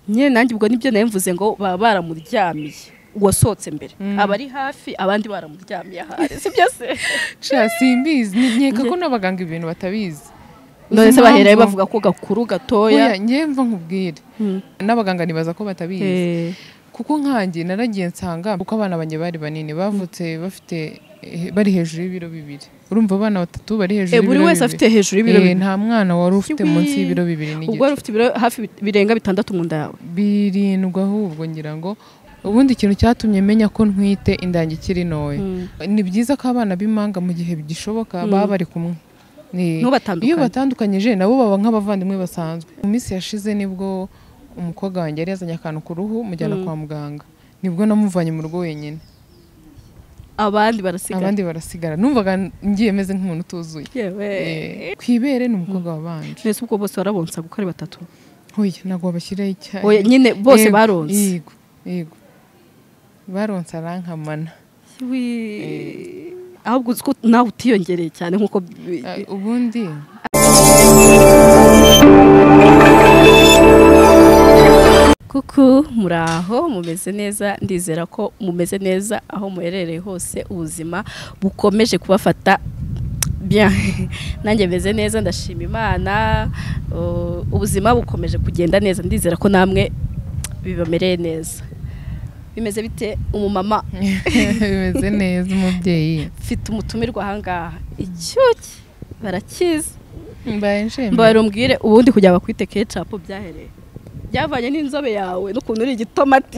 nyine nanjye ubwo nibyo nari mvuze ngo baba baramuryamiye uwasohotse mbere abari hafi abandi baramuryamiye ahari si byo se sha simbizi nkeka ko n'abaganga ibintu batabizi none se baherayo bavuga ko gakuru gatoya oya njye mva nkubwire n'abaganga nibaza ko batabizi Eh, kuko nkanjye naragiye nsanga kuko abana banjye bari banini bavutse bafite eh, bari hejuru y'ibiro bibiri urumva abana batatu bari hejuru eh, y'ibiro buri bibiri wese afite hejuru y'ibiro Eh, bibiri nta mwana wari ufite Kiwi. munsi y'ibiro bibiri ubwo wari n'igice ufite ibiro hafi bi- birenga bitandatu mu nda yawe birindwi ahubwo ngira ngo ubundi ikintu cyatumye menya ko ntwite inda yanjye ikiri ntoya Mm. ni byiza ko abana b'impanga mu gihe bigishoboka baba bari kumwe Ni- ntubatandukanye iyo batandukanyije nabo baba nk'abavandimwe basanzwe mu minsi yashize nibwo umukobwa wanjye yari yazanye akantu ku ruhu mujyana kwa muganga nibwo namuvanye mu rugo wenyine abandi barasigara abandi barasigara numvaga ngiye meze nk'umuntu utuzuye yewe Eh, ku ibere ni umukobwa wabanje mbese ubwo bose barabonsa kuko ari batatu oya ntabwo babashyireho icyayi Oya, nyine bose Yego, baronse yego yego baronse arankamana Wi. ahubwo uzi ko nawe utiyongereye cyane nk'uko Eh, ubundi kuku muri aho mumeze neza ndizera ko mumeze neza aho muherereye hose ubuzima bukomeje kubafata bien nanjye meze neza ndashima imana uh, ubuzima bukomeje kugenda neza ndizera ko namwe bibamereye neza bimeze bite umumama bimeze neza umubyeyi mfite umutumirwa ahangaha icyuki barakizi mbaye nshimye mbabare umbwire ubundi kugira bakwite kecapu byahereye byavanye n'inzobe yawe n'ukuntu uri igitomati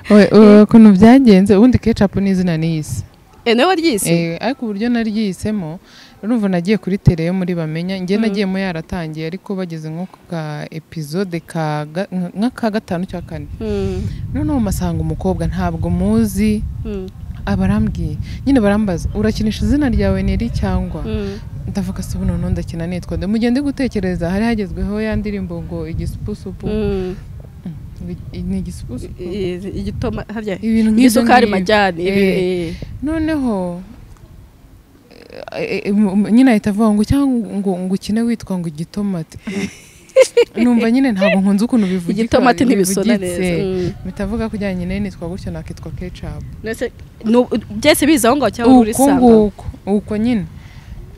Oya, oya, ukuntu byagenze ubundi kecapu ni izina niyise Eh, nawe waryise Eh, ariko uburyo naryisemo urumva nagiye kuri tele yo muri bamenya njye nagiyemo yaratangiye ariko bageze nko ku ka episode ka ga- nka ka gatanu cyangwa kane Mm. noneho umusanga umukobwa ntabwo muzi Mm. abarambwiye nyine barambaza urakinisha izina ryawe niri cyangwa Mm. ndavuga se ubu noneho ndakina nitwa nde mugende gutekereza hari hagezweho ya ndirimbo ngo igisupusupu Mm. ni igisupusupu I- i- igitoma harya ibintu nk'ibyo isukari ngibyo. majyani Eh. ibi- eh. noneho eh, eh, m- nyine ahita avuga ngo cyangwa ngo ngo ukine witwa ngo igitomati numva nyine ntabwo nkunze ukuntu bivugika igitomati ntibisona neza bivugitse. Mm. mpita avuga ko ujyanye nyine nitwa gutyo nakitwa ketchup Ndetse nu- byese biza aho ngaho cyangwa uri uko sanga nguko uko nyine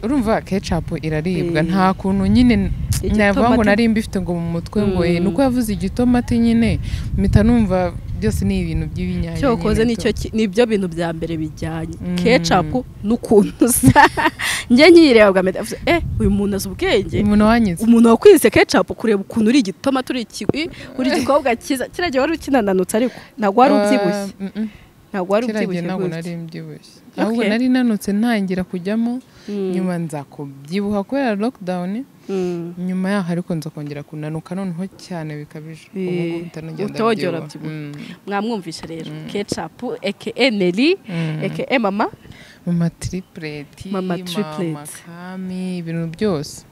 urumva ketchup iraribwa Eh. nta kuntu nyine navuga ngo Igitomati- nari mbifite ngo mu mutwe ngo eh, Mm. nuko yavuze igitomati nyine mpita numva byose ni ibintu by'ibinyanya icyo wakoze nyine nicyo ki- nibyo bintu bya mbere bijyanye Mm. kecapu n'ukuntu usa njye nkiyireba bwa mbere avuze eh uyu muntu azi ubwenge umuntu wanyitse umuntu wakwise kecapu kureba ukuntu uri igitomati uri ikigwi uri igikobwa cyiza kiriya gihe wari ukinananutse ariko ntabwo wari ubyibushye Ah, mm, mm. ntabwo wari kiriya gihe ubyibushye ntabwo gutya. nari mbyibushye ahubwo Okay. nari nanutse ntangira kujyamo Mm. nyuma nza kubyibuha kubera lockdown Mm. nyuma yaho ariko nza kongera kunanuka noneho cyane bikabije Eh, ubu ngubu bitanagenda utongera mbyibuha. Mm, mwamwumvishe rero Mm. kecapu eke neri mm. eke mama mama tripleti Mama triplet. kami ibintu byose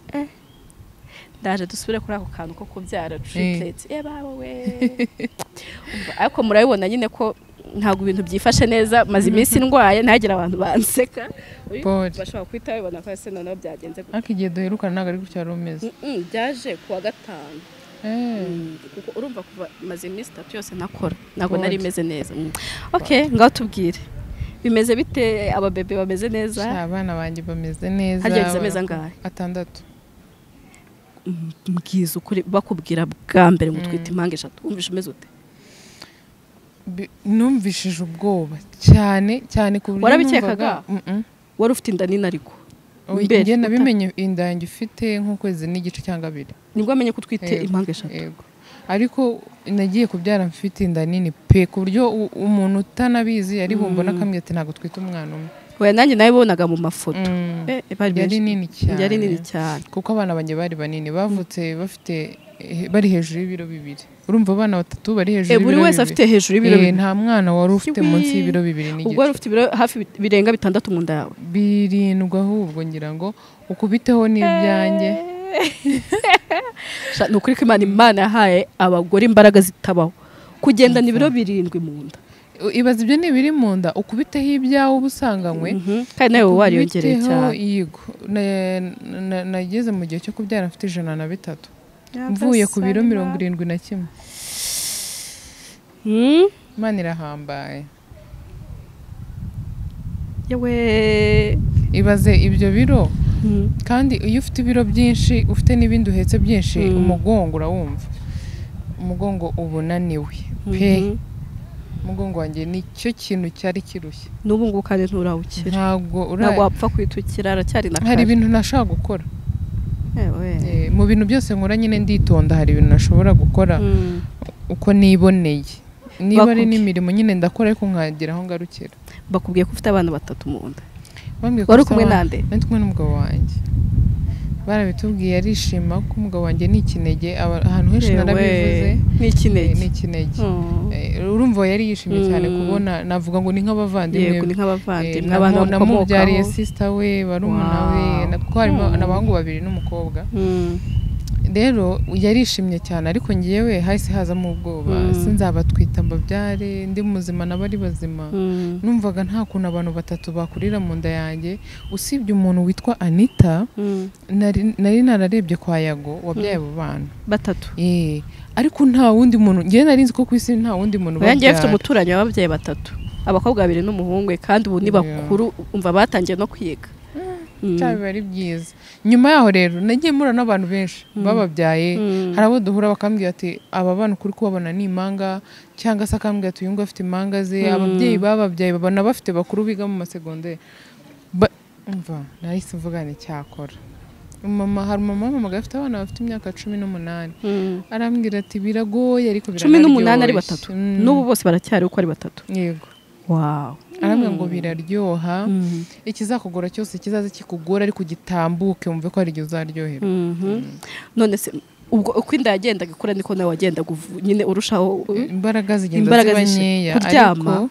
ndaje dusubire kuri ako kantu ko kubyara triplets ebawe we Umva, ariko murabibona nyine ko ntabwo ibintu byifashe neza maze iminsi ndwaye ntihagire abantu banseka Uyu, Paul. bashobora guhita babibona ko ese noneho byagenze gutya. ariko igihe duheruka ntabwo ari gutya wari umeze Mm, mm, byaje kuwa gatanu Eh, Mm, kuko urumva kuva maze iminsi itatu yose ntakora ntabwo Paul. nari imeze neza Mm. ok ngaho tubwire bimeze bite ababebe bameze neza sha, abana banjye bameze neza harya bize amezi barak- angahe atandatu mbwiza ukuri bakubwira bwa mbere ngo twite impanga eshatu wumvishe umeze ute Bi- numvishije ubwoba cyane cyane ku buryo Warabikekaga? numvaga- Mm, mm. wari ufite inda nini ariko Oya, Mbere, njye uta- nabimenye inda yanjye ufite nk'ukwezi n'igice cyangwa abiri nibwo amenye ko utwite Yego, impanga eshatu yego ariko nagiye kubyara mfite inda nini pe ku buryo u- umuntu utanabizi yari bumva n'akambwira ati ntabwo twite umwana umwe we nanjye nawe bonaga mu mafoto Mm, Eh, bari yari benshi. nini cyane yari nini cyane kuko abana banjye bari banini bavutse bafite eh, bari hejuru y'ibiro bibiri urumva abana batatu bari hejuru Eh, buri y'ibiro wese bibiri. afite hejuru y'ibiro Eh, bibiri nta mwana wari ufite Kiwi. munsi y'ibiro bibiri ubwo wari n'igice ufite ibiro hafi bi- birenga bitandatu mu nda yawe birindwi ahubwo ngira ngo ukubiteho n'ibyanjye Sha, ni ukuri ko imana imana yahaye abagore imbaraga zitabaho kugendana ibiro birindwi mu nda ibaza ibyo n'ibiri mu nda ukubiteho ibyawe uba usanganywe Mhm. kandi nawe wowe wariyongereye Biteho, cyane yego Na- na- nageze mu gihe cyo kubyara mfite ijana na bitatu mvuye ku biro mirongo irindwi na kimwe Hmm? imana irahambaye yewe ibaze ibyo biro Hmm. kandi iyo ufite ibiro byinshi ufite n'ibindi uhetse byinshi Mm. umugongo urawumva umugongo uba unaniwe pe Mhm. umugongo wanjye nicyo kintu cyari kirushye n'ubu ngubu kandi nturawukira ntabwo ura- ntabwo wapfa kwitukira aracyari na hari kare ibintu ntashobora gukora yewe Eh, mu bintu byose nkora nyine nditonda hari ibintu nashobora gukora Hmm. uko niboneye niba Bakubwiye. ari n'imirimo nyine ndakora ariko nkagira aho ngarukira bakubwiye ko ufite abana batatu mu nda Bambwiye ko wari bisa kumwe nk'aho- nande nari kumwe n'umugabo wanjye barabitubwiye arishima ko umugabo wanjye ni ikinege aba- ahantu henshi narabivuze ni Eh, ikinege ni ikinege Hmm. Eh, urumva yari yishimye cyane Mm. kubona navuga ngo ni nk'abavandimwe yego ni be. Eh, nk'abavandimwe namu- abantu namubyariye bamukomokaho sisita we barumuna we Wow. na- kuko harimo Mm. n'abahungu babiri n'umukobwa Hmm. rero yarishimye cyane ariko ngewe hahise hazamo ubwoba Mm. sinzabatwita mbabyare ndi muzima n'abari bazima Hmm. numvaga nta kuntu abantu batatu bakurira mu nda yanjye usibye umuntu witwa anita Hmm. nari nari nararebye kwa yago wabyaye abo bana batatu Eh, ariko nta wundi muntu ngewe nari nzi ko ku isi nta wundi muntu ngewe mfite ubabyara umuturanyi w'ababyeyi batatu abakobwa babiri n'umuhungu we kandi ubu ni Yeah. bakuru umva batangiye no kwiga Mm. cyaba biba ari byiza nyuma yaho rero nagiye mpura n'abantu benshi bababyaye Mm. hari abo duhura bakambwira ati aba bana ukuri kubabona ni imanga cyangwa se akambwira ati uyu nguyu afite imanga ze Mm. ababyeyi bababyaye babona bafite bakuru biga mu masegonderi Ba- umva nahise mvuga ni cyakora umumama hari umumama wamamaga afite abana bafite imyaka cumi n'umunani Mm. arambwira ati biragoye ariko cumi n'umunani ari biranaryoshye." batatu Mm. n'ubu bose baracyari uko ari batatu yego wawu arambwira ngo biraryoha ikizakugora cyose kizaze kikugora ariko ugitambuke wumve ko hari igihe uzaryoherwa none se ubwo uko inda yagendaga ikura niko nawe wagendaga uvu- nyine urushaho uh, imbaraga zigenda Imbaraga ziba zishe- nkeya kuryama? ariko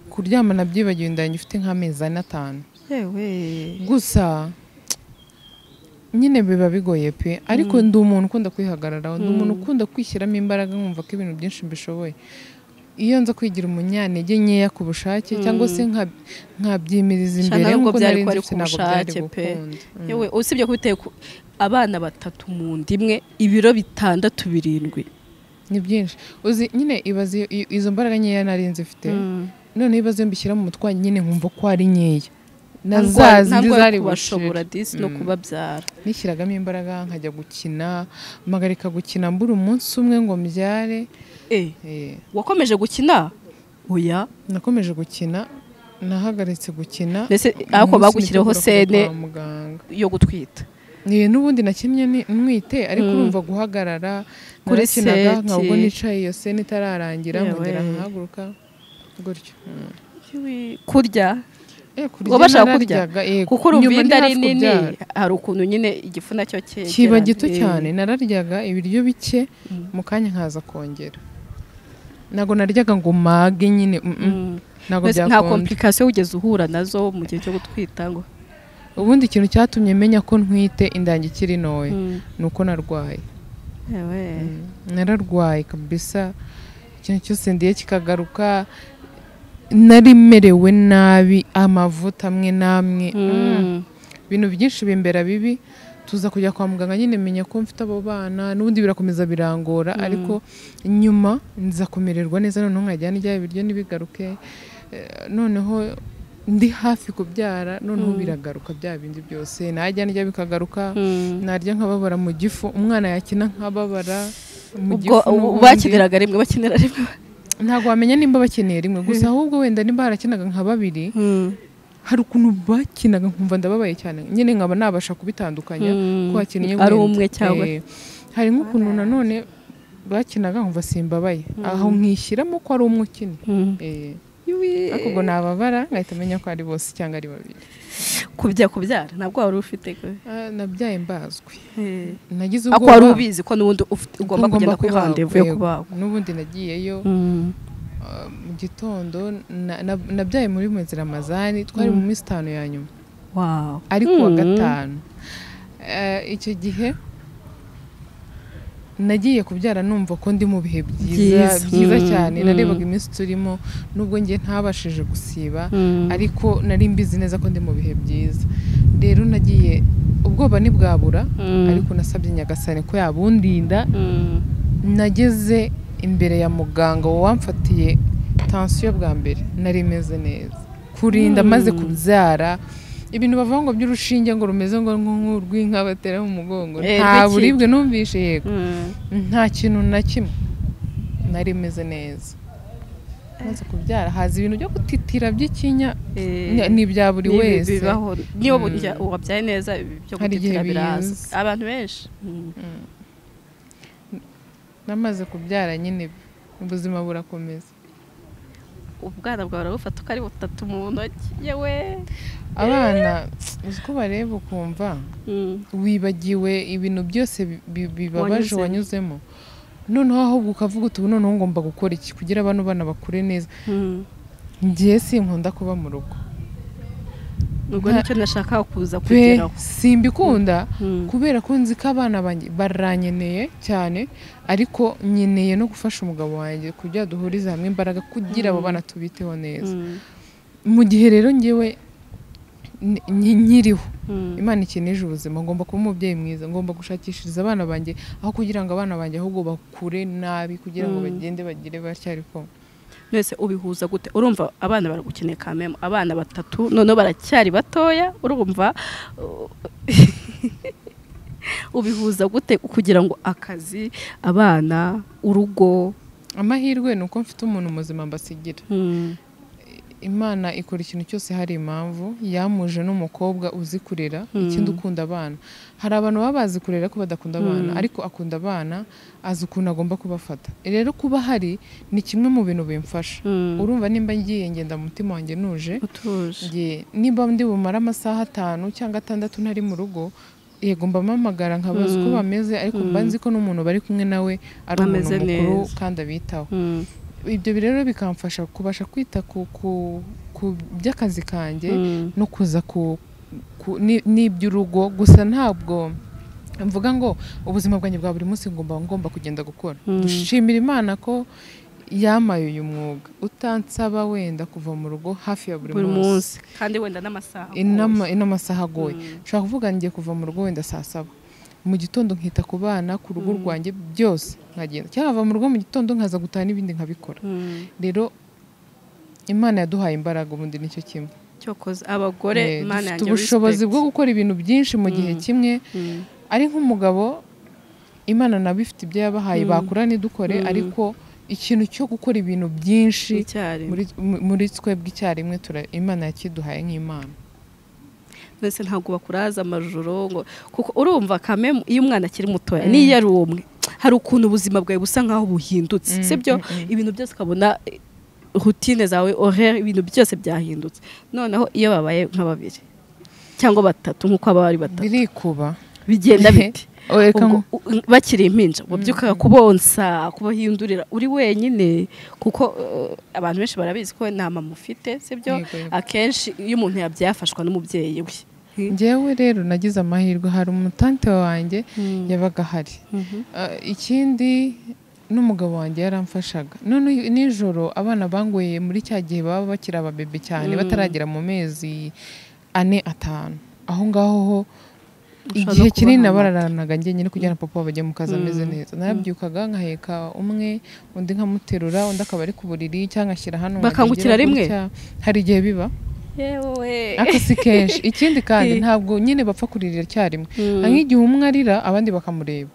kuryama nabyibagiwe inda yanjye ifite nk'amezi ane atanu yewe gusa nyine biba bigoye pe ariko ndi umuntu ukunda kwihagararaho ndi umuntu ukunda kwishyiramo imbaraga nkumva ko ibintu byinshi mbishoboye iyo nza kwigira umunyanege nkeya ku bushake cyangwa se nka- nkabyimiriza Sha, imbere ntabwo nk'uko byari nari ko ari nzifite ku ntabwo byari bushake pe. gukunda Mm. yewe usibye ko biteye ku- abana batatu mu nda imwe ibiro bitandatu birindwi ni byinshi uzi nyine ibaze iyo- iyo- izo mbaraga nkeya nari nzifite noneho ibibazo mbishyira mu mutwa nyine nkumva ko ari nkeya na za zindi ntabwo zari ari kubashobora bushire disi no kubabyara nishyiragamo imbaraga nkajya gukina mpagarika gukina mbura umunsi umwe ngo mbyare Eh, Eh, wakomeje gukina oya nakomeje gukina nahagaritse gukina mbese ariko umunsi bagushyiriyeho nitegura kujya sene kwa muganga yo gutwita Eh, n'ubundi nakinnye ni- mwite ariko urumva guhagarara Kuri narakinaga seti. nkabwo nicaye iyo sene itararangira Yewe. nkongera nkahaguruka gutyo Mm. kurya Eh, kurya Ngo bashaka kurya? nararyaga, eh, kuko urumva nyuma inda ndi ari hafi nini kubyara. hari ukuntu nyine igifu nacyo cyegerana kiba gito Eh, cyane nararyaga ibiryo bike mu kanya nkaza kongera ntabwo naryaga ngo mage nyine mm, mm. mm. ntabwo Mbese nta byakunda komplikasiyo wigeze uhura nazo mu gihe cyo gutwita ngo ubundi ikintu cyatumye menya ko ntwite inda yanjye ikiri ntoya Mm. ni uko narwaye Ewe. nararwaye kabisa ikintu cyose ndiye kikagaruka nari merewe nabi amavuta amwe n'amwe Mm. Mm. ibintu byinshi bimbera bibi tuza kujya kwa muganga nyine menya ko mfite abo bana n'ubundi birakomeza birangora ariko nyuma nza kumererwa neza noneho nkajya n'ijya ibiryo ntibigaruke Eh, noneho ndi hafi kubyara noneho biragaruka bya bindi byose najya n'ijya bikagaruka Mm. narya nkababara mu gifu umwana yakina nkababara mu ubwo gifu n'ubundi. bakiniraga rimwe bakinira rimwe ntabwo wamenya nimba bakeneye rimwe gusa ahubwo wenda nimba harakinaga nka babiri Mm. hari ukuntu bakinaga nkumva ndababaye cyane nyine nkaba nabasha kubitandukanya Mm. ko hakinnye Ari wenda. umwe cyangwa- Eh, hari nk'ukuntu nanone bakinaga nkumva simbabaye aho nkishyiramo ko ari umwe ukina Mm. Eh, Yui. ariko ubwo nababara ngahita menya ko ari bose cyangwa ari babiri kujya kubyara ntabwo wari ufite ko Ah, nabyaye mbazwe Eh. nagize ako ubwoba wari ubizi ko n'ubundi ufite- ko ugomba kugenda kuri kubagwa. hande uvuye Yego. kubagwa n'ubundi nagiyeyo Mm. ah, mu gitondo na- na- nabyaye muri mazani twari mu minsi itanu ya nyuma Wow. ari ku wa Mm. gatanu Eh, icyo gihe nagiye kubyara numva ko ndi mu bihe byiza Byiza. byiza Mm, cyane mm. narebaga iminsi turimo nubwo njye ntabashije gusiba Mm. ariko nari mbizi neza ko ndi mu bihe byiza rero nagiye ubwoba ntibwabura Mm. ariko nasabye nyagasani ko yabundinda Mm. nageze imbere ya muganga wamfatiye tansiyo bwa mbere nari meze neza kurinda maze kubyara ibintu bavuga ngo by'urushinge ngo rumeze ngo nk'urw'inka batera mu mugongo Eh, nta rw'iki? buribwe numvise yego Mm. nta kintu na kimwe nari meze neza maze kubyara haza ibintu byo gutitira by'ikinya Eh, ni- ni ibya buri ni ibi wese bibaho niba Mm. burya wabyaye neza ibi byo Hari igihe gutitira biraza biza. abantu benshi Mm. namaze kubyara nyine ubuzima burakomeza ubwana bwawe urabufata uko ari butatu mu ntoki yewe abana uzi ko bareba ukumva Mm. wibagiwe ibintu byose bi- bi- bibabaje Wanyuzemo. wanyuzemo noneho ahubwo ukavuga uti ubu noneho ngomba gukora iki kugira bano bana bakure neza Mm. ngiye sinkunda kuba mu rugo ubwo Nta- nicyo nashakaga kuza pe kugeraho simbikunda Mm. kubera ko nzi ko abana banjye baranyeneye cyane ariko nyeneye no gufasha umugabo wanjye kugira duhurize hamwe imbaraga kugira abo bana tubiteho neza Mm. mu gihe rero ngewe ni- nyi- nyiriho Mm. imana ikeneye ubuzima ngomba kuba umubyeyi mwiza ngomba gushakishiriza abana banjye aho kugira ngo abana banjye ahubwo bakure nabi kugira ngo Mm. bagende bagire bacyari kumwe mwese ubihuza gute urumva abana baragukeneye kamemo abana batatu noneho baracyari batoya urumva uh, ubihuza gute kugira ngo akazi abana urugo amahirwe ni uko mfite umuntu muzima mbasigira mm, imana ikora ikintu cyose hari impamvu yamuje n'umukobwa uzi kurera Mm. ikindi ukunda abana hari abantu baba bazi kurera ko badakunda abana Mm. ariko akunda abana azi ukuntu agomba kubafata rero kuba hari ni kimwe mu bintu bimfasha mm, urumva nimba ngiye ngenda mu mutima wanjye nuje utuje Nge- nimba ndi bumare amasaha atanu cyangwa atandatu ntari mu rugo yego mpamagara nkabaza uko Mm. bameze ariko mba Mm. nzi ko n'umuntu bari kumwe nawe ari umuntu Bameze mukuru neza. kandi abitaho Mm, ibyo rero bikamfasha kubasha kwita ku ku ku by'akazi kanjye mm, no kuza ku, ku ni- n'iby'urugo gusa ntabwo mvuga ngo ubuzima bwanjye bwa buri munsi ngomba ngomba kugenda gukora Mm. dushimira imana ko yamaye uyu mwuga utansaba wenda kuva mu rugo hafi ya buri, buri munsi. munsi kandi wenda n'amasaha inama rwose. inamasaha agoye Mm. nshaka kuvuga ngiye kuva mu rugo wenda saa saba mu gitondo nkita ku bana ku rugo Mm. rwanjye byose nkagenda cyangwa nkava mu rugo mu gitondo nkaza gutaha n'ibindi nkabikora Mm. rero imana yaduhaye imbaraga ubundi nicyo kimwe cyokoze abagore Eh, mana dufite yanjye ubushobozi respect. bwo gukora ibintu byinshi mu gihe Mm. kimwe Mm, ari nk'umugabo imana nabo ifite ibyo yabahaye Mm. bakora ntidukore Mm. ariko ikintu cyo gukora ibintu byinshi icyarimwe. muri, mu- muri twebwe icyarimwe tura- imana yakiduhaye nk'imana mbese ntabwo bakuraza amajoro ngo kuko urumva kamemu iyo umwana akiri mutoya n'iyo ari umwe hari ukuntu ubuzima bwawe busa nk'aho buhindutse Mm, sibyo mm, mm. ibintu byose ukabona eh, rutine zawe orere ibintu byose byahindutse noneho iyo babaye nka babiri cyangwa batatu nk'uko aba bari batatu birikuba bigenda bite Oh, reka Ubwo nku- u- bakiri impinja wabyukaga kubonsa kubahindurira uri wenyine kuko eh, abantu benshi barabizi ko nta mama ufite sibyo Yego, yego. akenshi iyo umuntu yabyafashwa n'umubyeyi we njyewe rero nagize amahirwe hari umutante wanjye Mm. yabaga ahari Mhm. Ah, ikindi n'umugabo wanjye yaramfashaga none nijoro abana bangoye muri cya gihe baba bakiri ababebe cyane Mm. bataragera mu mezi ane atanu aho ngaho ho Ushobora igihe no kinini kubaha nabararanaga njyenyine kugira ngo papa bajya mu kazi ameze Mm. neza narabyukaga nkaheka umwe undi nkamuterura undi akaba ari ku buriri cyangwa ngashyira hano nkagera Bakangukira rimwe? gutya. hari igihe biba yewe ako si kenshi ikindi kandi Eh. ntabwo nyine bapfa kuririra icyarimwe Mm. nk'igihe umwe arira abandi bakamureba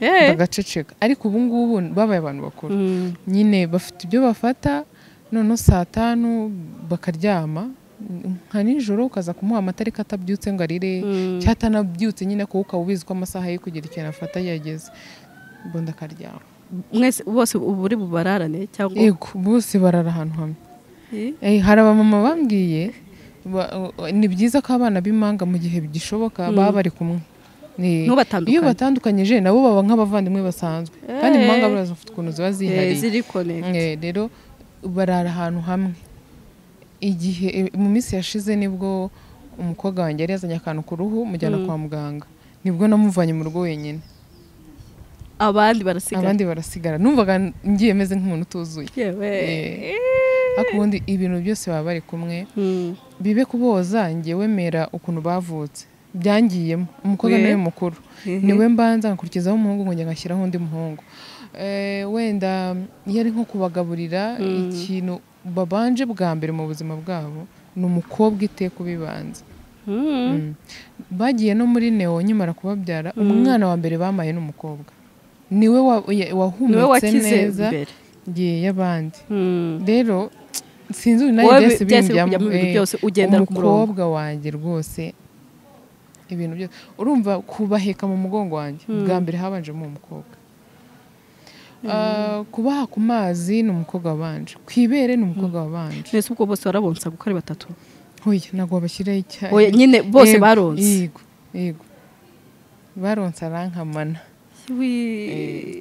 Eh. bagaceceka ariko ubu ngubu babaye abantu bakuru Mm. nyine bafite ibyo bafata noneho saa tanu bakaryama nka nijoro ukaza kumuha amata ariko atabyutse ngo arire Mm. cyangwa atanabyutse nyine kuko ukaba ubizi ko amasaha yo kugira ikintu afata yageze ubundi akaryama mwese bose ubu uri bubararane cyangwa yego bose barara ahantu hamwe Eh. Eh, hari abamama bambwiye ba- ni byiza ko abana b'impanga mu gihe bigishoboka baba bari kumwe Ni- Ntubatandukanye. iyo batandukanyije nabo baba nk'abavandimwe basanzwe kandi Eh. impanga buriya zifite ukuntu ziba Eh, zihariye ziri connect Eh, rero barara ahantu hamwe igihe eh, mu minsi yashize nibwo umukobwa wanjye yari yazanye akantu ku ruhu mujyana kwa muganga nibwo namuvanye mu rugo wenyine abandi barasigara abandi barasigara numvaga ngiye meze nk'umuntu utuzuye yewe Eh. ariko ubundi ibintu byose baba bari kumwe Mm. bibe kuboza njye wemera ukuntu bavutse byangiyemo umukobwa We. niwe mukuru Mhm. niwe mbanza nkakurikizaho umuhungu ngo njye ngashyiraho undi muhungu eh, wenda iyo ari nko kubagaburira ikintu babanje bwa mbere mu buzima bwabo ni umukobwa iteye kubibanza Mm. Mm. bagiye no muri neo nyimara kubabyara umwana wa mbere bamaye n'umukobwa niwe wa- ya- niwe wahumetse wakize neza mbere ye y'abandi Mm. rero sinzi ubu nawe Wowe byose byose biri binjyamo, kujyamo ibintu eh, byose, ugendera ku murongo. umukobwa wanjye rwose ibintu byose urumva kubaheka mu mugongo wanjye bwa mbere habanjemo umukobwa Ah, kubaha ku mazi ni umukobwa wabanje ku ibere ni umukobwa wabanje Nese ubwo bose barabonsa kuko ari batatu. oya ntabwo babashyiraho icyayi Oya nyine bose Yego, baronse. yego yego baronse arankamana Wi-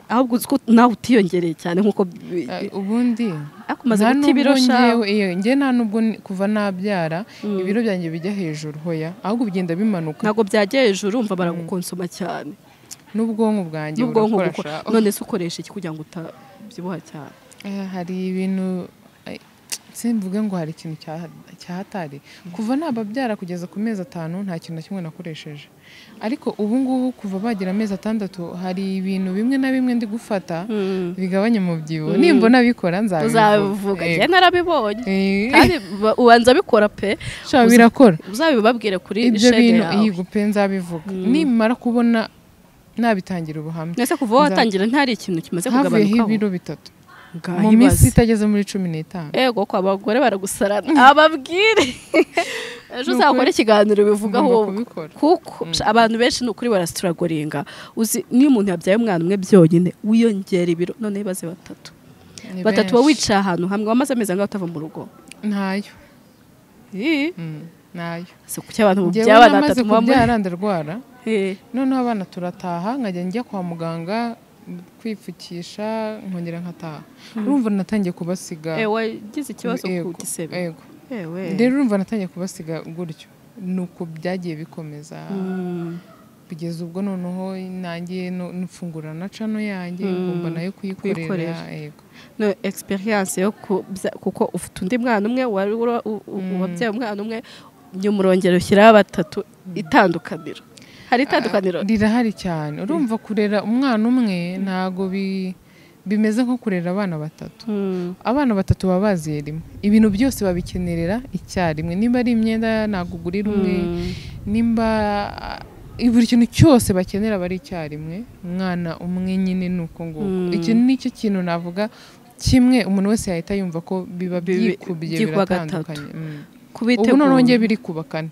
Ahubwo uzi ko nawe utiyongereye cyane nkuko bi- Ah, ubundi akumaze nta guta ibiro nubwo shawe. njyewe- iyo, njye nta nubwo ni- kuva nabyara ibiro byanjye bijya hejuru hoya ahubwo bigenda bimanuka ntabwo byagera hejuru urumva baragukonsoma cyane n'ubwonko bwanjye n'ubwonko burakora bukora sha. none se ukoresha iki kugira ngo utabyibuha cyane Eh, hari ibintu eh, simvuge ngo hari ikintu cya- cyahatari kuva nababyara kugeza ku mezi atanu nta kintu na kimwe nakoresheje ariko ubu ngubu kuva bagira amezi atandatu hari ibintu bimwe na bimwe ndi gufata bigabanya umubyibuho nimbona bikora uzabivuga njye nzabivuga narabibonye Eh, kandi ba- ubanza bikora pe sha, birakora uzabibabwire kuri ibyo shege bintu yawe iyi gupe nzabivuga nimara kubona nabitangira ubuhamya mbese kuva aho Nza- watangira ntari ikintu kimaze havuyeho kugabanukaho ibiro bitatu Ngaho mu ibaze. minsi itageze muri cumi n'itanu ego ko abagore baragusarana ababwire ejo Ni uzakora ikiganiro bivuga Ngomba ahubwo kubikora. kuko abantu benshi ni ukuri barasitiragoringa uzi niyo umuntu yabyaye umwana umwe byonyine wiyongera ibiro noneho ibaze batatu Ni batatu benshi. wowe wicaye ahantu hamwe wamaze amezi angahe utava mu rugo ntayo Ii, Mm, ntayo si kuki abantu njyewe mubyara batatu namaze muba muri kubyara ndarwara Eh, noneho abana turataha nkajya njya kwa muganga kwipfukisha nkongera nkataha urumva natangiye kubasiga eh, wagize ikibazo ku Yego, gisebe yego. ewe rero urumva natangiye kubasiga gutyo nuko byagiye bikomeza Mm, kugeza ubwo noneho nanjye no- nufungura na cano yanjye Mm. ngomba nayo kuyikorera Kuyikorera. yego no experience yo kubya- kuko ufite undi mwana umwe wari ura- u- u- wabyaye umwana umwe nyuma urongera ushyiraho batatu itandukaniro hari itandukaniro Ah, rirahari cyane urumva kurera umwana umwe ntago bi- bimeze nko kurera abana batatu Mm, abana batatu baba baziye rimwe ibintu byose babikenerera icyarimwe nimba ari imyenda nagugurira umwe mm, nimba ah, buri kintu cyose bakenera bari icyarimwe umwana umwe nyine ni uko nguko Mm. iki nicyo kintu navuga kimwe umuntu wese yahita yumva ko biba Bibi- byikubye byikuba biratandukanye Mm. ubu kubitegura. noneho ngiye biri kubakane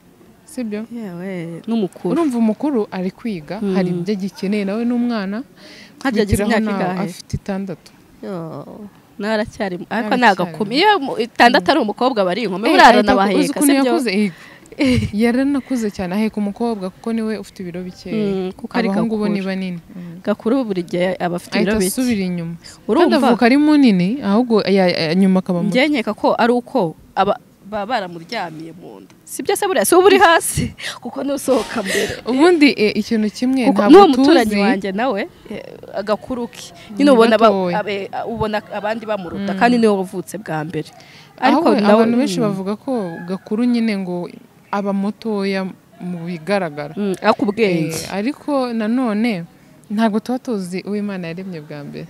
sibyo yewe n'umukuru urumva umukuru ari kwiga Mm. hari ibyo agikeneye nawe n'umwana Hadi yagize Kurikiraho imyaka nawe ingahe? afite itandatu Yo, naracyari ariko Naracyari nagakumi mu- iyo mu- itandatu ari umukobwa bari inkumi Eh, burara ahita- uzi nabaheka ukuntu sibyo yakuze Eh, yaranakuze cyane aheka umukobwa kuko niwe ufite ibiro bikeya Mm, kuko ari abahungu bo gakuru. ni banini gakuru buri gihe aba afite ibiro ahita bike asubira inyuma kandi urumva avuka ari munini ahubwo ya- ya- nyuma akaba muto njye nkeka ko ari uko aba baba baramuryamiye mu nda sibyo se buriya si uba uri hasi kuko niwe usohoka mbere ubundi eh, ikintu kimwe kuko ntabwo n'uwo muturanyi tuzi wanjye nawe eh, agakuru ke nyine Ni ubona ba- gatoya. abe- ubona abandi bamuruta kandi niwe wavutse bwa mbere ariko nawe- abantu benshi mm, bavuga ko gakuru nyine ngo aba mutoya mu bigaragara mm, ariko ubwenge Eh, ariko nanone ntabwo tuba tuzi uwo imana yaremye bwa mbere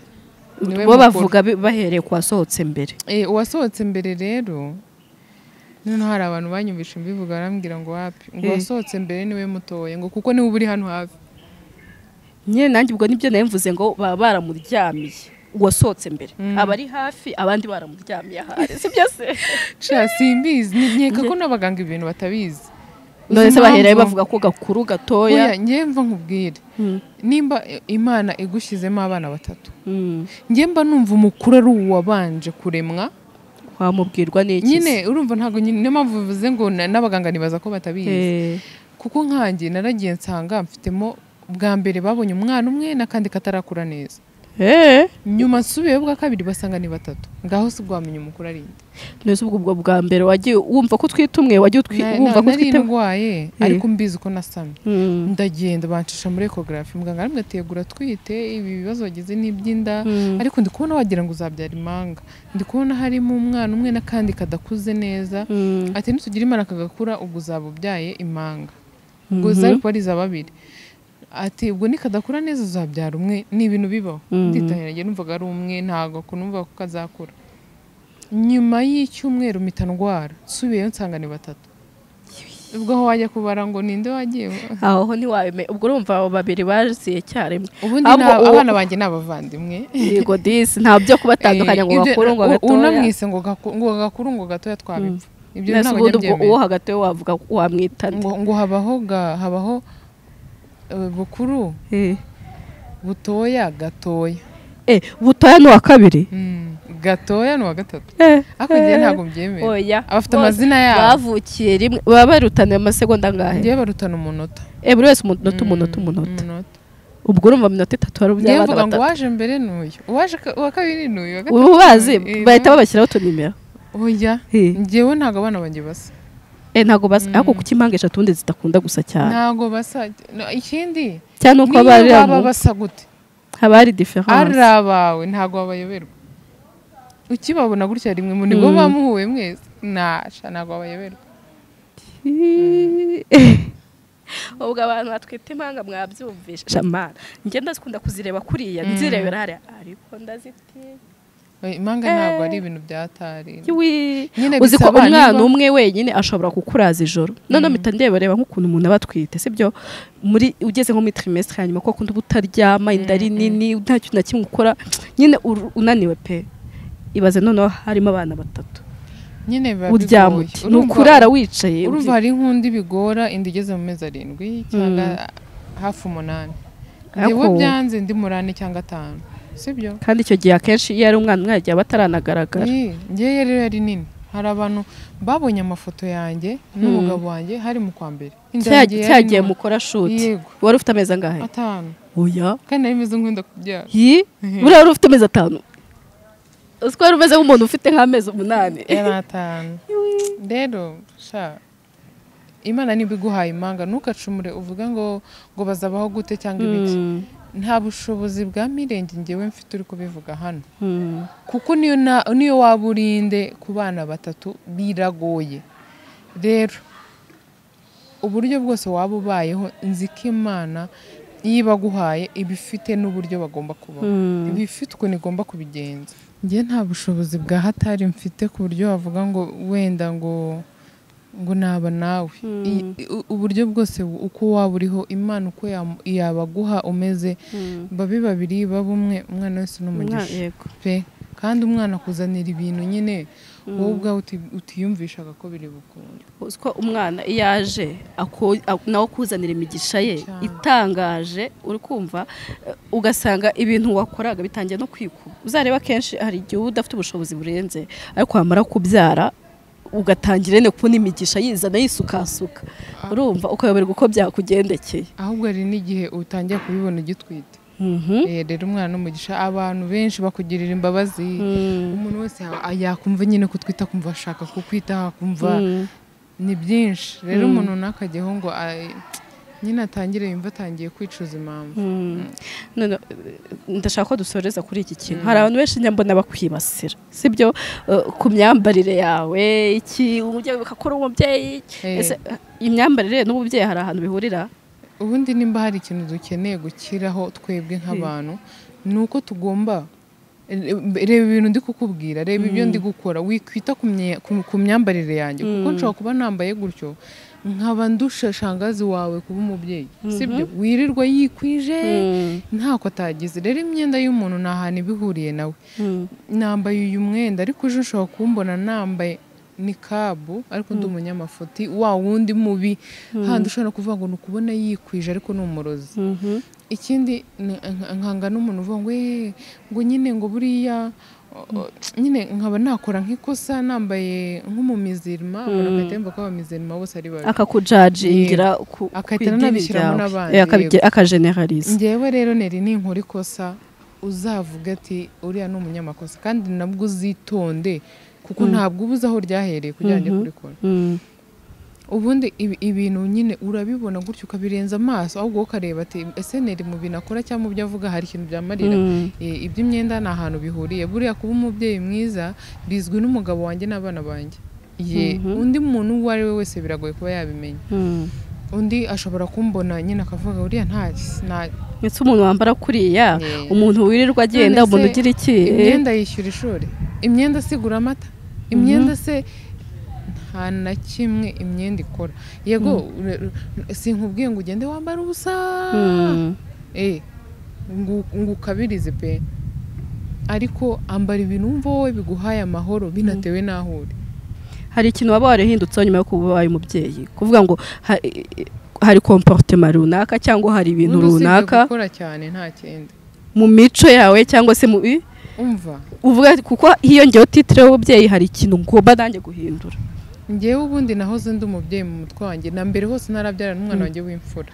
niwe bo mukuru. bavuga bi- bahereye ku wasohotse mbere Eh, uwasohotse mbere rero noneho hari abantu banyumvisha imbivuga barambwira ngo wapi ngo Eh. wasohotse mbere niwe mutoya ngo kuko niwe uba uri hano hafi nyine nanjye ubwo nibyo nari mvuze ngo baba baramuryamiye uwasohotse mbere aba ari hafi abandi baramuryamiye ahari sibyo se sha simbizi nkeka ko n'abaganga ibintu batabizi none Uzi se baherayo impamvu? bavuga ko gakuru Oya, gatoya njye mva nkubwire Mm, nimba eh, imana igushyizemo abana batatu mm. njye mba numva umukuru ari uwabanje kuremwa wamubwirwa n'iki se? nyine urumva ntabwo nyine niyo mpamvu bivuze ngo na- n'abaganga nibaza ko batabizi Eh, kuko nkanjye naragiye nsanga mfitemo bwa mbere babonye umwana umwe n'akandi katarakura neza eh. nyuma nsubiyeyo bwa kabiri basanga ni batatu ngaho si rwamenya umukuru ari nde none se ubwo ubwo bwa mbere wagiye wumva ko utwitumwe wagiye utwi- Na- wumva na- ko nari utwite ndwaye ariko mbizi ko nasamye Mm, ndagenda bancisha muri ekogarafi muganga aramubwira gura atwite ibi bibazo wagize ni iby'inda mm. ariko ndi kubona wagira ngo uzabyara imanga ndi kubona harimo umwana umwe n'akandi kadakuze neza Mm, ati nitugire imana kagakura ubwo uzaba ubyaye imanga ubwo mhm. zari kuba ari iza babiri ati ubwo nikadakura neza uzabyara umwe ni ibintu bibaho nditahirage numvaga ari umwe ntabwo numvaga ko kazakura nyuma y'icyumweru mpita ndwara nsubiyeyo nsanga ni batatu ubwo aho wajya kubara ngo ninde wagiye aho ho ntiwabimenya ubwo urumva abo babiri baziye icyarimwe ubundi Ahubwo nta- uwo- abana banjye ni abavandimwe yego disi nta byo kubatandukanya ngo Eh, ibyo- bakuru ngo u- gatoya unamwise ngo gaku- ngo gakuru ngo gatoya twabipfa ibyo nasi ntabwo ubundi njya ubwo mbyemera uwo hagati we wavuga wamwita nde? ngo ngo habaho ga- habaho eh, bukuru Eh. butoya gatoya Eh, butoya ni uwa kabiri Mm, gatoya ni uwa gatatu Eh, ariko njyewe eh, ntabwo mbyemera oya abafite Bose amazina yabo bavukiye rimwe baba barutaniye amasegonda angahe njyewe barutana umunota Eh, buri wese umunota umunota Mm, umunota ubwo urumva minota itatu hari njyewe uby'abana mvuga ngo batatu uwaje mbere nuyu uwaje ka- uwa kabiri nuyu uwa gatatu ubu bazi ni uyu. Eh, bahita babashyiraho utunimero oya Eh. njyewe ntabwo abana banjye basa Eh, ntabwo basa Mm. ariko kuko impanga eshatu ubundi zidakunda gusa cyane ntabwo basa no, ikindi cyane uko niyo haba hari baba amu- basa gute haba hari diferanse ari abawe ntabwo wabayoberwa ukibabona gutya rimwe mu nibwo Mm. muba muhuye mwese nasha ntabwo wabayoberwa ubwo abantu batwita impanga mwabyumvisha shamana ngenda zikunda kuzireba kuriya Mm. nzirebera hariya ariko ndazitinya Eh, imanga Eh. ntabwo ari ibintu byatari Wi- nyine uzi ko bisaba umwana niba- umwe wenyine ashobora kukuraza ijoro noneho mpita ndebereba nk'ukuntu umuntu aba atwite sibyo muri ugeze nko muri trimestre ya nyuma ko akunda uba utaryama inda ari nini nta kintu na kimwe ukora nyine uru- unaniwe pe ibaze noneho harimo abana batatu nyine biba uryama bigoye. uti ni Urumva- ukurara wicaye urumva uti- hari nk'undi bigora inda igeze mu mezi arindwi cyangwa hafi umunani Ariko- njyewe byanze ndi muri ane cyangwa atanu sibyo kandi icyo gihe akenshi iyo ari umwana umwana agiye aba ataranagaragara Eh, njyewe rero yari nini hari abantu babonye amafoto yanjye n'umugabo wanjye hari mu kwa mbere Inda Cya- yanjye yari cyagiye nini. mukora shuti Yego. wari ufite amezi angahe atanu oya kandi nari meze nk'uwenda kubyara yi buriya wari ufite amezi atanu uzi ko wari umeze nk'umuntu ufite nk'amezi umunani yari atanu rero sha imana niba iguhaye imanga ntukacumure uvuge ngo ngo bazabaho gute cyangwa ibiki Mm. nta bushobozi bwa mirenge ngewe mfite uri kubivuga hano Mm. kuko niyo na- niyo waba urinde ku bana batatu biragoye rero uburyo bwose waba ubayeho nzi ko imana iyo ibaguhaye iba ifite n'uburyo bagomba kubaho Mm. iba ifite ukuntu igomba kubigenza njye nta bushobozi bwa hatari mfite ku buryo wavuga ngo wenda ngo ngo naba nawe Mm. I- u- uburyo bwose uko waba uriho imana uko yam- yabaguha umeze Mm. babi babiri babe umwe umwana wese ni Umwana- umugisha yego. pe kandi umwana akuzanira ibintu nyine wowe ubwawe uti- utiyumvishaga ko biri bukunde Uzi ko umwana iyo aje ako- a- nawe akuzanira imigisha ye Cyane. itangaje uri kumva eh, ugasanga ibintu wakoraga bitangiye no kwikuba uzareba kenshi hari igihe uba udafite ubushobozi burenze ariko wamara kubyara ugatangira ene kubona imigisha yizana yisukasuka urumva ukayoberwa uko byakugendekeye ahubwo hari n'igihe utangiye kubibona ugitwite Mhm. Eh, rero umwana ni umugisha abantu benshi bakugirira imbabazi Mm. umuntu wese ya- yakumva nyine kutwita akumva ashaka kukwitaho akumva Mm. ni byinshi rero Mm. umuntu ntakajyeho ngo "Ai, nyine atangire yumva atangiye kwicuza impamvu None, eh, ndashaka ko dusoreza kuri iki kintu hari abantu benshi njya mbona bakwibasira sibyo Eh, ku myambarire yawe iki umubyeyi ugakora umubyeyi Eh. ese eh, imyambarire n'ububyeyi hari ahantu bihurira ubundi nimba hari ikintu dukeneye gukiraho twebwe nk'abantu ni uko tugomba reba ibintu ndi kukubwira reba ibyo ndi gukora wikwita ku mye- ku- ku myambarire yanjye kuko nshobora kuba nambaye gutyo nkaba ndusha shangazi wawe kuba umubyeyi sibyo wirirwa yikwije ntako atagize rero imyenda y'umuntu nta hantu iba ihuriye nawe nambaye uyu mwenda ariko ejo ushobora kumbona nambaye nikabu ariko ndi umunyamafuti wa wundi mubi handi ushobora kuvuga ngo ni ukubona yikwije ariko ni umurozi ikindi ni- nka- nkanga n'umuntu uvuga ngo "Eh, ngo nyine ngo buriya o- o- nyine nkaba nakora nk'ikosa nambaye nk'umumizirima abantu bagahita bumva ko abamizirima bose ari babi akakujajingira ku ku Agahita idini anabishyiramo ryawe. n'abandi, Eh, akabige- yego. akajeneraliza ngewe rero neri ninkora ikosa uzavuga ati uriya ni umunyamakosa kandi nabwo uzitonde kuko ntabwo uba uzi aho ryahereye kugira ngo ujye kurikora Mm. ubundi ibi- ibintu nyine urabibona gutyo ukabirenza amaso ahubwo wowe ukareba ati ese neri mu bintu akora cyangwa mu byo avuga hari ikintu byamarira Mm. Eh, iby'imyenda ni ahantu bihuriye buriya kuba umubyeyi mwiza bizwi n'umugabo wanjye n'abana banjye ye undi muntu uwo ari we wese biragoye kuba yabimenya Mm. undi ashobora kumbona nyine akavuga uriya ntazi nta- ndetse umuntu wambara kuriya Yeah. umuntu wirirwa agenda None se umuntu ugira iki imyenda yishyura ishuri imyenda sigura amata imyenda se nta na kimwe imyenda ikora yego ure- ure- sinkubwiye ngo ugende wambara ubusa Mm. Eh, ngo ngo ukabirize pe ariko ambara ibintu wumva wowe biguhaye amahoro binatewe n'aho uri hari ikintu waba warahindutseho nyuma yo kuba wabaye umubyeyi kuvuga ngo ha- hari komporutema runaka cyangwa hari ibintu Ubundi usibye runaka gukora cyane nta kindi mu mico yawe cyangwa se mu i- umva uvuga kuko hiyongeyeho titire y'ububyeyi hari ikintu ngomba nanjye guhindura ngewe ubundi nahoze ndi umubyeyi mu mutwe wanjye na mbere hose narabyara n'umwana wanjye w'imfura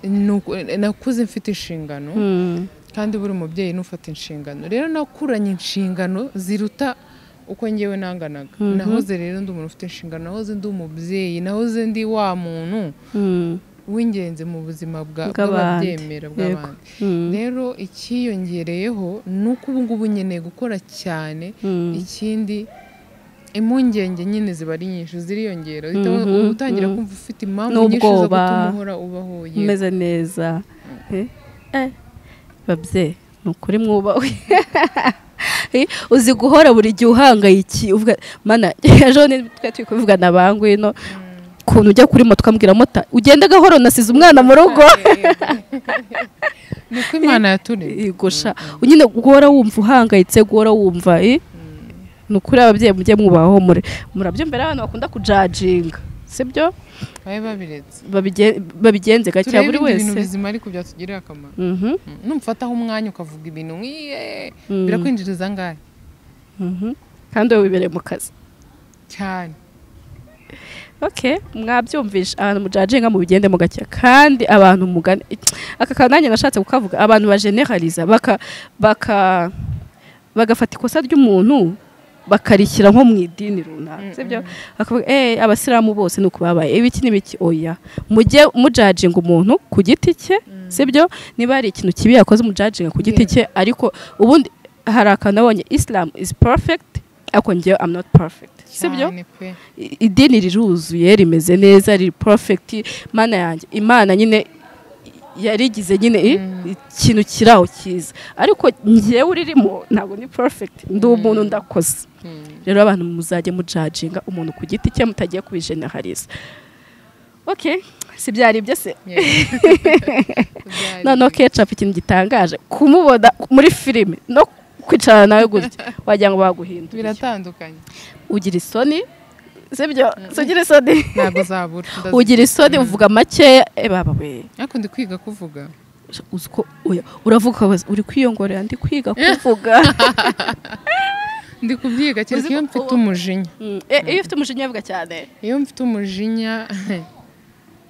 Nuko- nakuze mfite inshingano Mm. kandi buri mubyeyi n'ufata inshingano rero nakuranye inshingano ziruta uko ngewe nanganaga Mhm. nahoze rero ndi umuntu ufite inshingano nahoze ndi umubyeyi nahoze ndi wa muntu Mm. w'ingenzi mu buzima bwa- Bw'abandi. bw'ababyemera bw'abandi Mm. rero icyiyongereyeho ni uko ubu ngubu nkeneye gukora cyane Mm. ikindi impungenge nyine ziba ari nyinshi ziriyongera uhita Mhm, uba utangira mhm. kumva ufite impamvu nyinshi zo N'ubwoba. gutuma uhora ubaho yego. umeze neza Eh, eh, babyeyi ni ukuri mwubawe Eh, uzi guhora buri gihe uhangayikiye uvuga mana ejo ni twe turi kuvugana ba ngwino ukuntu ujya kuri moto ukambwira mota ugenda gahoro nasize umwana mu rugo niko imana yaturemye igusha nyine guhora wumva uhangayitse guhora wumva eh. ni ukuri ababyeyi mujye mwubaho muri- murabyumva rero abantu bakunda kujajinga sibyo babe babiretse Babige- babigenze gake turebe buri ibindi bintu wese bizima ariko byatugirira akamaro Mhm, Mm. numufataho umwanya ukavuga ibintu nk'iye Mm. birakwinjiriza angahe mhm. kandi wowe wibereye mu kazi cyane ok mwabyumvisha abantu mujajinga mubigende mu gake kandi abantu mugane aka kantu nanjye nashatse kukavuga abantu bajeneraliza baka baka bagafata ikosa ry'umuntu bakarishyira nko mu idini runaka sibyo bakavuga eh abasilamu bose nuko babaye ibiki n'ibiki oya mujye mujajinga umuntu ku giti cye sibyo niba hari ikintu kibi yakoze umujajinga ku giti cye ariko ubundi hari akantu abonye islam is perfect ariko njyewe i'm not perfect sibyo cyane pe I- idini riruzuye rimeze neza riri perfect mana yanjye imana nyine yarigize nyine i- ikintu kiri aho cyiza ariko ngewe uririmo ntabwo ni perfect ndi umuntu ndakoze Mm. rero abantu muzajye mujajinga umuntu ku giti cye mutagiye kubijeneraliza ok si byari ibyo se Yego. Byari- noneho ketchup ikintu gitangaje kumubona muri filime no kwicarana nawe gutya wagira ngo baguhindura biratandukanye ugira isoni sibyo Si ugira isoni ntabwo zabura ndazi- ugira isoni uvuga makeya e baba we ariko ndi kwiga kuvuga uzi ko oya, uravuga ukabaza uri kwiyongorera ndi kwiga kuvuga ndi kubyiga kereka iyo mfite umujinya Mm, e- iyo ufite umujinya uvuga cyane iyo mfite umujinya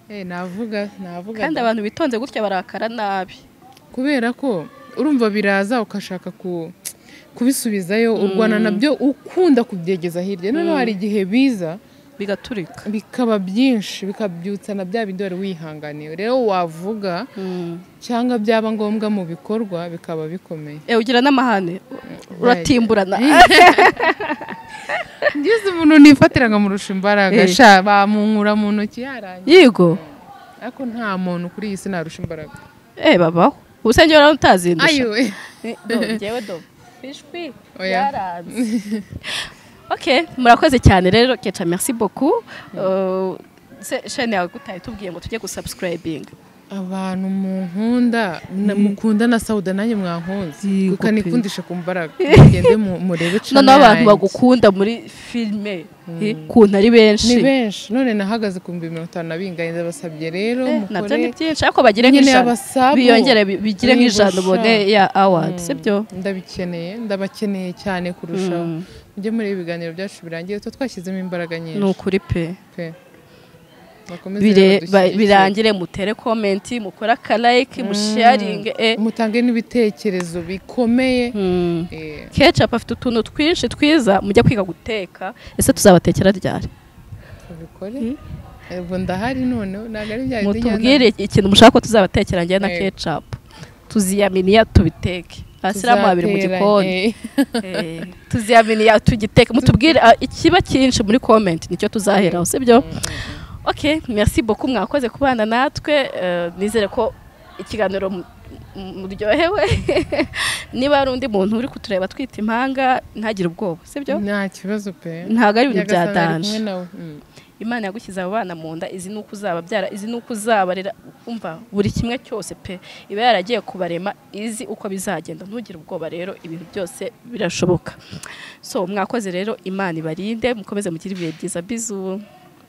eh, navuga navuga kandi abantu bitonze gutya barakara nabi kubera ko urumva biraza ugashaka ku kubisubizayo urwana nabyo ukunda kubyegeza hirya noneho hari igihe biza bigaturika bikaba byinshi bikabyutsa na bya bindi wari wihanganiye rero wavuga Mm. cyangwa byaba ngombwa mu bikorwa bikaba bikomeye e ugira n'amahane u- uratimburana ngize umuntu nifatiraga murusha imbaraga Eh. sha bamunkura mu ntoki yarangiye yigo ariko nta muntu kuri iyi si narusha imbaraga e babaho ubusenge wari utazindusha ayo Eh, do, njyewe do fishwi Oya. yaranze ok murakoze cyane rero keca merci beaucoup Uh, se shene yawe gutaye tubwiye ngo tujye gusubscribinga abantu munkunda na- mukunda na sawuda nanjye mwankunze Yego pe. mukanikundisha ku mbaraga mugende mu- murebe cana noneho abantu yanjye. bagukunda muri filime ukuntu ari benshi ni benshi none nahagaze ku bihumbi mirongo itanu na bingahe ndabasabye rero Eh, nabyo ni mukore byinshi ariko bagire nyine nk'ijana abasabu biyongere bi- bigire nk'ijana Nibusha. ubone ya awadi sibyo ndabikeneye ndabakeneye cyane kurushaho mujye muri ibi biganiro byacu birangiye tuba twashyizemo imbaraga ni nyinshi ukuri pe pe Bakomeze Bire- rero ba- badushyigikire. birangire mutere komenti mukore akalayike musharinge eh. mutange n'ibitekerezo bikomeye Mm. Eh, kecapu afite utuntu twinshi twiza mujya kwiga guteka ese tuzabatekera ryari tubikore Eh, ubu ndahari noneho ntabwo ari bya bindi mutubwire ikintu mushaka ko tuzabatekera njyewe na Yego. kecapu tuziyaminiya tubiteke abasiramu babiri mu Tuzatera, gikoni eh. Eh, tuziyaminiya tugiteke mutubwire ah, ikiba cyinshi muri komenti nicyo tuzaheraho sibyo ok merci beaucoup mwakoze kubana natwe eh, nizere ko ikiganiro mu- mu- muryohewe niba hari undi muntu uri kutureba atwite impanga ntagire ubwoba sibyo nta kibazo pe ntabwo ari ibintu Nyagasani ari byadanje kumwe nawe. Mm. imana yagushyize abo bana mu nda izi ni uko uzababyara izi ni uko uzabarera umva buri kimwe cyose pe iba yaragiye kubarema izi uko bizagenda ntugire ubwoba rero ibintu byose birashoboka so mwakoze rero imana ibarinde mukomeze mugire ibihe byiza bizu